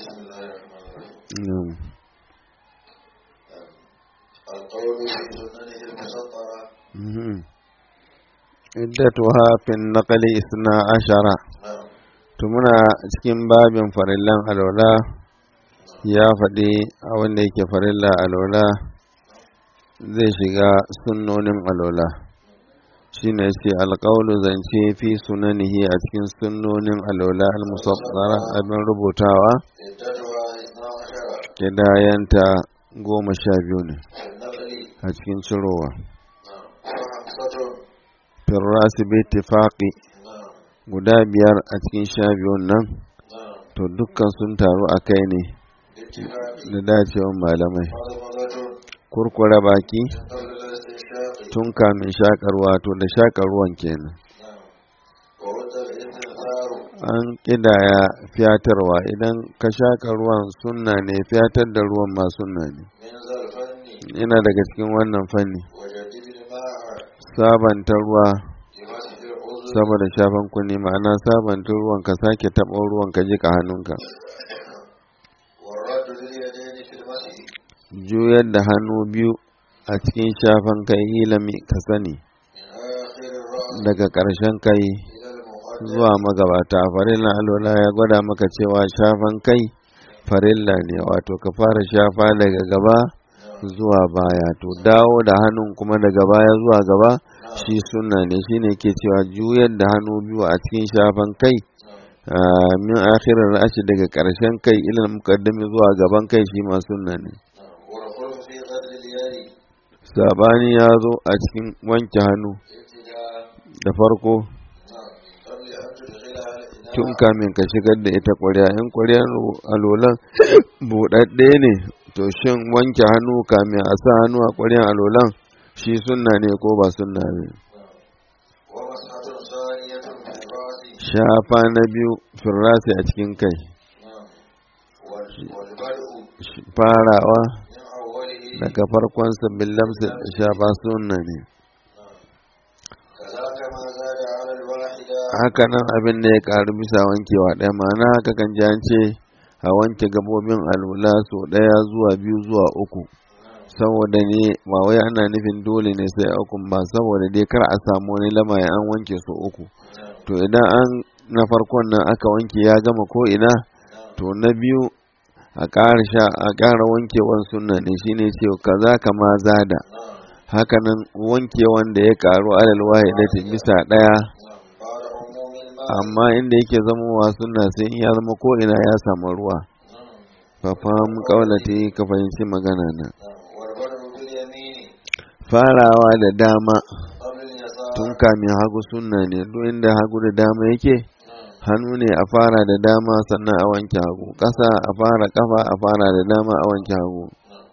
بسم الله الرحمن الرحيم na'am القول في سننه المسطرة mhm iddatuha fi naqli isna ashara نعم to muna cikin babin farillan alwala ya faɗi abin da yake farilla alwala zai shiga sunnonin alwala shine ce alƙawlu zance fi sunanihi a cikin sunnonin alwala al-musaffara abin rubutawa عدتها اثنا عشر kidayanta goma sha biyu ne في النقل a cikin cirowa نعم وخمسة firrasi bi ittifaqi نعم guda biyar a cikin sha biyun nan نعم to dukkan sun taru a kai ne باتفاق da dacewan malamai مضمضة kurkura baki من قبل الاستنشاق tun kamin shakarwa to da shakarwan kenan نعم وود الاستنثار an kidaya fiyatarwa idan ka shaka ruwan sunna ne fiyatar da ruwan ma sunna ne من ذا الفن ina daga cikin wannan fanni وجديد الماء sabanta ruwa لمسح العضو saboda shafan kunni ma'ana sabanta ruwan ka sake taɓa ruwan ka jika hannunka والرد لليدين في المسح juyar da hannu biyu a cikin shafan kai ilami ka sani من آخر الرأس daga ƙarshen kai إلى المقدم zuwa magabata farilla alwala ya gwada maka cewa shafan kai farilla ne wato ka fara shafa daga gaba zuwa baya to dawo da hannun kuma daga baya zuwa gaba shi sunna ne shine ke cewa juyar da hannu biyu a cikin shafan kai ah, min akhirar ra'ashi daga ƙarshen kai ilal muqaddami zuwa gaban kai shi ma sunna ne والخلف في غسل اليد sabani ya zo a cikin wanke hannu ابتداء da farko نعم قبل أن تدخلها الإناء tun kamin ka shigar da ita ƙwarya in ƙwaryar alolan buɗaɗɗe ne to shin wanke hannu kamin a sa hannu a ƙwaryar alolan shi sunna ne ko ba sunna ne ومسحة ثانية في الرأس shafa na biyu firrasi a cikin kai نعم وال- والبدء Sh- farawa من أوله daga farkon sabbin lamsa shafa sunna ne كذاك ما زاد على الواحدة haka nan abin da ya ƙaru bisa wankewa ɗaya ma'ana haka kan ji an ce a wanke gabobin alwala sau ɗaya zuwa biyu zuwa uku saboda ne ba wai ana nufin dole ne sai uku ba saboda dai kar a samu wani lamarin an wanke su uku to idan an na farkon nan aka wanke ya gama ko ina to na biyu a ƙara sha a ƙara wankewan sunna ne shine ce kaza kama zada hakanan wankewan da ya ƙaru alal wahidati bisa ɗaya بعد عموم الماء amma inda yake zamowa sunna sai in ya zama ko ina ya samu ruwa fa fahim kaulati ka fahimci magana na والبدء باليمين farawa da dama قبل اليسار tun kamin hagu sunna ne duk inda hagu da dama yake hannu ne a fara da dama sannan a wanke hagu ƙasa a fara ƙafa a fara da dama a wanke hagu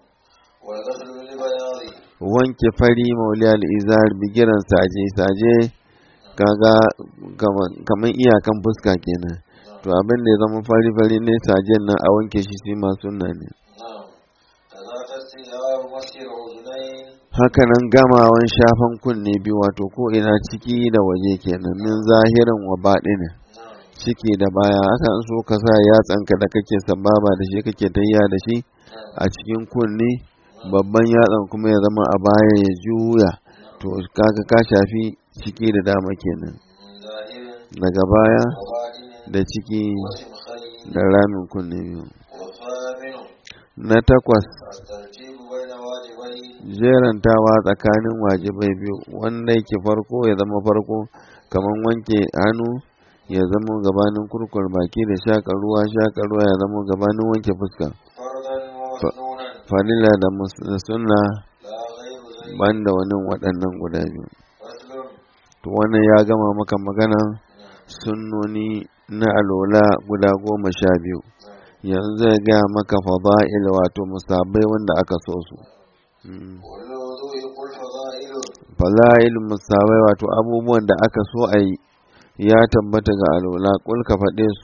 والغسل للبياض wanke fari mauliyar izar bigiran saje saje kaga kamar iyakan fuska kenan to abin da ya zama fari fari ne sajen nan a wanke shi shi ma sunna ne نعم كذاك استيعاب مسح الأذنين hakanan gamawan shafan kunne biyu wato ko ina ciki da waje kenan min zahirin wa baɗinin نعم ciki da baya akan so ka sa yatsanka da kake sababa da shi kake tayya da shi a cikin kunne babban yatsan kuma ya zama a baya ya juya to kaga ka shafi ciki da dama kenan من ظاهر daga baya وباطن da ciki وسمخين da ramin kunne biyu والثامن na takwas الترتيب بين واجبين jerantawa tsakanin wajibai biyu wanda yake farko ya zama farko kamar wanke hannu ya zama gabanin kurkur baki da shaƙa ruwa shaƙa ruwa ya zama gabanin wanke fuska فرضا ومسنونا falila da mus- da sunna لا غير ذلك banda wani waɗannan guda biyu فصل to wannan ya gama maka magana sunnoni na alola guda goma sha biyu yanzu zai gaya maka fada'il wato musabai wanda aka so su Mm. والوضوء قل فضائل fada'il musabai wato abubuwan da aka so a yi ya tabbata ga alola kul ka faɗe su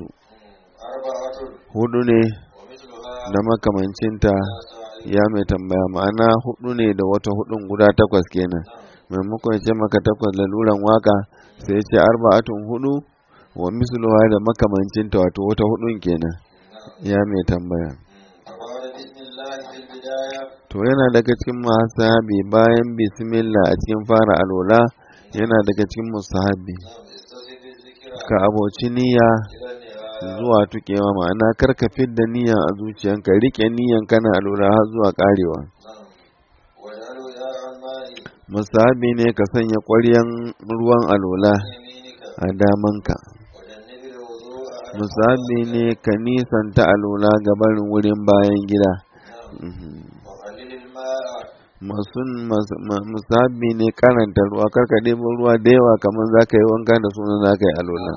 أربعة hudu ne ومثلها da makamancinta سائل ya mai tambaya ma'ana hudu ne da wata hudun guda takwas kenan maimakon ya ce maka takwas laluran waka sai ya ce arba'atun hudu wa misluha da makamancinta wato wata hudun kenan ya mai tambaya فقال بسم الله في البداية to yana daga cikin musahabi bayan bismillah a cikin fara alola yana daga cikin musahabi نعم استصف الذكر ka aboci niyya إلى النهاية zuwa tukewa ma'ana kar ka fidda niyyan a zuciyanka rike niyyan kana alola har zuwa karewa نعم واجعل وعاء الماء musahabi ne ka sanya ƙwaryan ruwan alola عن يمينك a damanka وجنب الوضوء عن musahabi ne ka nisanta alola ga barin wurin bayan gida نعم Mhm. وقلل الماء masun mas- ma- musahabi ne karanta ruwa kar ka ɗebo ruwa da yawa kamar za ka yi wanka da sunan za ka yi alola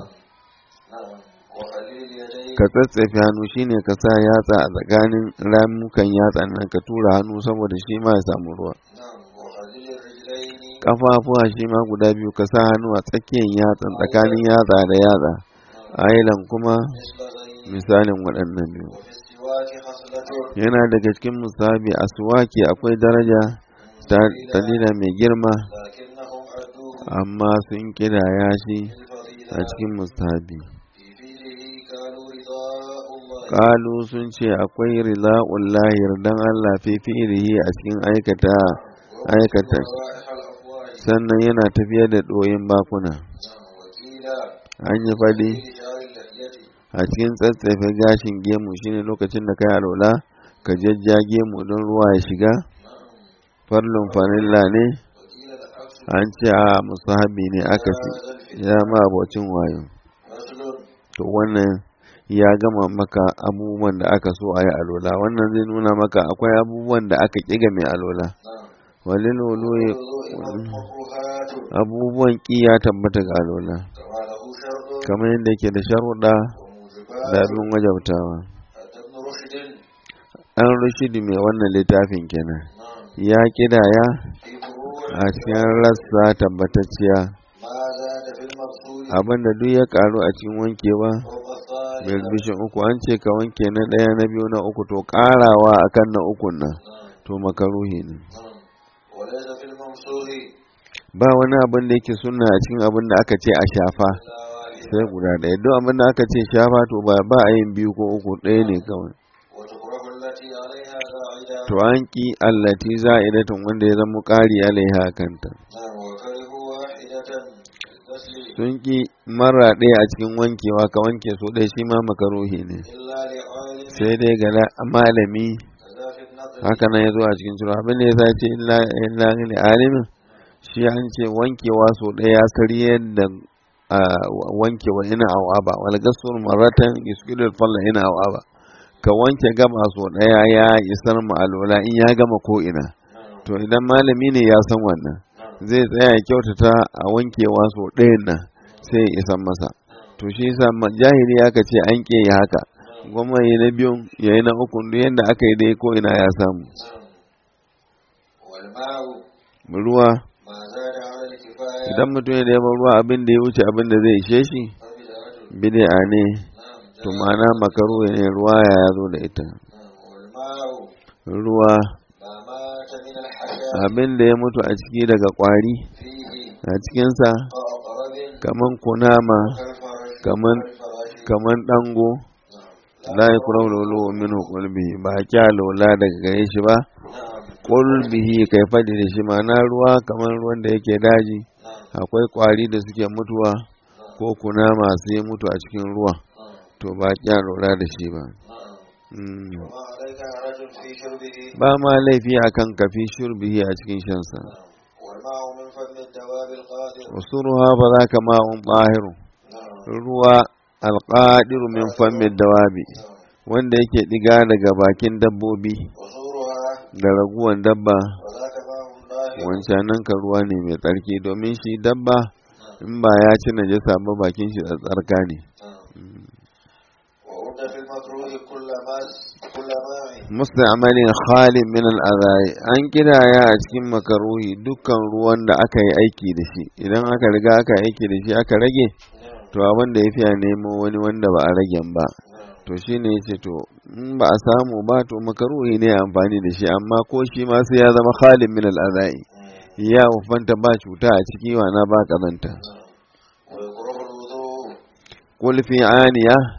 نعم وقلل اليدين ka tsatsefe hannu shine ka sa yatsa a tsakanin ramukan yatsa nan ka tura hannu saboda shi ma ya samu ruwa نعم وقلل الرجلين kafafuwa shi ma guda biyu ka sa hannu a tsakiyar yatsan tsakanin yatsa da yatsa نعم ailan kuma مثل غيره misalin waɗannan biyu وفي السواك خصلة yana daga cikin musabi a suwaki akwai daraja ta dalila mai girma لكنهم أدوه amma sun kidaya shi a بالفضيلة cikin musabi في فيله قالوا رضاء الله kalu sun ce akwai rila'ullahi yardan Allah fi fi'ilihi a cikin aikata aikata روائح الأفواه sannan yana tafiya da ɗoyin bakuna نعم وكيلا an yi faɗi في شعر اللحية a cikin tsatsefe gashin gemu shine lokacin da kai alwala ka jajja gemu don ruwa ya shiga نعم farlun farilla ne وكيل العكس an ce a musahabi ne aka ce ya ma abocin wayo مثل to wannan ya gama maka abubuwan da aka so a yi alola wannan zai nuna maka akwai abubuwan da aka ƙiga mai alola نعم walil wuluyi الوضوء مكروهات abubuwan ƙi ya tabbata ga alola كما له شرط kamar yadda yake da sharuɗa da وموجبات abin wajabtawa حتى ابن رشد an rushidi mai wannan littafin kenan نعم ya kidaya في فروع a cikin rassa tabbatacciya ما زاد في المقصود abinda duk ya karu a cikin wankewa فوق الثاني birbishin uku an ce ka wanke na ɗaya na biyu na uku to ƙarawa akan na ukun nan نعم to makaruhi ne نعم وليس في الممسوح ba wani abin da yake sunna a cikin abin da aka ce a shafa إلا واحدة sai guda ɗaya duk abin da aka ce shafa to ba ba a yin biyu ko uku ɗaya ne kawai وتكره التي عليها زائدة to an ki allati za'idatun wanda ya zama ƙari alaiha kanta نعم وكرهوا واحدة للغسل sun ki mara ɗaya a cikin wankewa ka wanke so ɗaya shi ma makaruhi ne إلا لعالم sai dai ga la- malami كذا في النظر haka nan ya zo a cikin sura abin da ya sace illa illa ne alimin shi an ce wankewa so ɗaya ya karyar da ah, wankewa ina awaba wal gasur maratan yusqilu falla ina awaba ka wanke gaba so ɗaya ya isar mu alola in ya gama ko ina نعم to idan malami ne ya san wannan نعم zai tsaya ya kyautata a wankewa so ɗayan nan sai ya isan masa to shi yasa ma- jahili aka ce an ke yi haka gwamma yi na biyun ya yi na ukun duk yadda aka yi dai ko ina ya samu نعم والماء ruwa ما زاد على الكفاية idan mutum ya ɗaya ruwa abin da ya wuce abin da zai ishe shi فبدعة bid'a ne نعم to جاء. ma'ana makaru ne ruwa ya zo da ita نعم والماء ruwa ما مات من الحشاء abin da ya mutu a ciki daga kwari فيه a cikinsa كأقرب kaman kunama كالفرش kaman كالفراش kaman dango نعم la yakrahu lulu min qulbihi ba kya lola daga gare shi ba نعم qulbihi kai fadi da shi ma'ana ruwa kaman ruwan da yake daji نعم akwai kwari da suke mutuwa نعم ko kunama su yi mutu a cikin ruwa نعم to ba kya lola da shi ba نعم Mm. وما عليك حرج في شربه ba ma laifi akan kafi shurbihi a cikin shansa نعم والماء من فم الدواب القادر usuruha fa zaka ma'un bahiru نعم ruwa alqadiru min fammi dawabi نعم wanda yake diga daga bakin dabbobi وزورها da raguwan dabba وذاك ماء ظاهر wancanan ka ruwa ne mai tsarki domin shi dabba in ba ya ci najasa ba bakin shi tsarka ne نعم وعد في المكروه كل ماء كل ماء musta'malin khalin min al'adai an kidaya a cikin makaruhi dukkan ruwan da aka yi aiki da shi idan aka riga aka yi aiki da shi aka rage نعم to abin da ya fiya nemo wani wanda ba a ragen ba نعم to shi ne ce to in ba a samu ba to makaruhi ne amfani da shi amma ko shi ma sai ya zama khalin min al'adai ya ufanta ba cuta a ciki wana ba kazanta ويكره الوضوء qul fi aniya نعم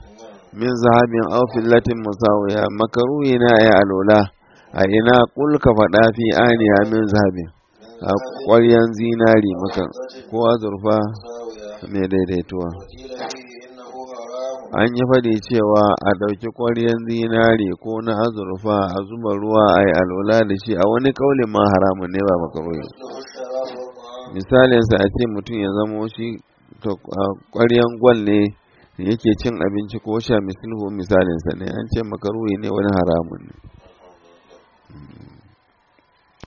min zahabin aw fillatin musawiya makaruhi na ya alola a ina kul ka faɗa fi aniya min zahabin a ƙwaryan zinari maka ko azurfa mai daidaituwa وقيل فيه إنه حرام an yi faɗi cewa a ɗauki ƙwaryan zinari ko na azurfa a zuba ruwa a yi alola da shi a wani kaulin ma haramun ne ba makaruhi مثله الشراب والطعام misalinsa a ce mutum ya zamo shi to a ƙwaryan gwal ne yake cin abinci ko sha misalhu misalinsa ne an ce makaruhi ne wani haramun ne